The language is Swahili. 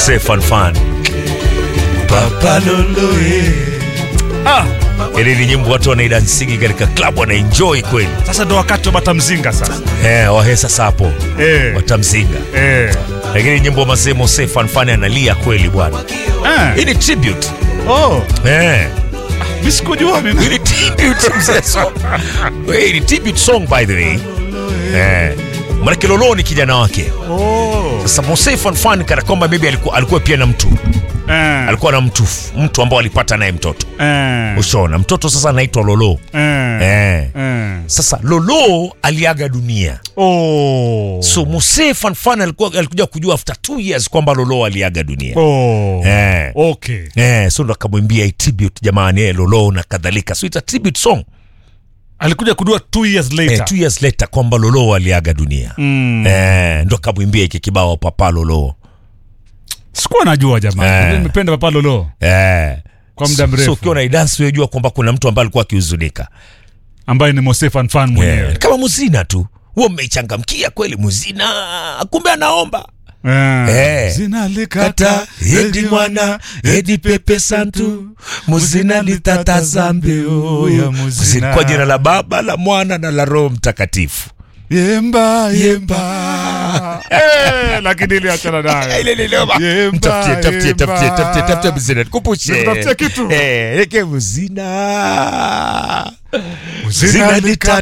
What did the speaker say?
Mose Fan Fan. Papa Lolo eh. Ah, ile ni nyimbo watu wanaidansigi katika club wanaenjoy kweli. Sasa ndo wakati wa batamzinga sasa. Eh, wahesa sapo. Eh. Watamzinga. Eh. Lakini nyimbo mazee Mose Fan Fan analia kweli bwana. Hii Eh. ni tribute. Oh, Eh. mimi sikujua mimi. Hii ni tribute mzee song. Hii ni tribute song by the way. Eh. Manake Lolo ni kijana wake. Oh. Sasa Mose Fan Fan kana kwamba maybe alikuwa, alikuwa pia na mtu Eh. alikuwa na mtu mtu ambao alipata naye mtoto Eh. ushona mtoto sasa anaitwa Lolo Eh. eh. Eh. Sasa Lolo aliaga dunia Oh. so Mose Fan Fan alikuwa alikuja kujua after two years kwamba Lolo aliaga dunia Oh. eh. Okay. Eh, so ndo akamwimbia hii tribute jamani eh, Lolo na kadhalika so it's a tribute song Alikuja kudua two years eh, later. two years later kwamba Lolo aliaga dunia Mm. eh, ndo akamwimbia hiki kibao Papa Lolo Sikuwa najua jamani. Eh. Nimependa Papa Lolo eh. kwa muda so mrefu. ukiwa na idansi wejua kwamba kuna mtu ambaye alikuwa akihuzunika ambaye ni Mose Fan Fan mwenyewe. yeah. kama muzina tu huo mmeichangamkia kweli muzina kumbe anaomba Eh. Eh. Zina likata kata edi mwana edi pepe santu muzina litata zambeo ya muzina. kwa jina la baba la mwana na la roho mtakatifu Yemba yemba. Eh, lakini ile achana nayo. Ile ile noma. Yemba, Mtafutie, tafutie, yemba. tafutie, tafutie, tafutie muzina nikumbushe Nikutafutie kitu. Eh, eke muzina Muzina Zina likata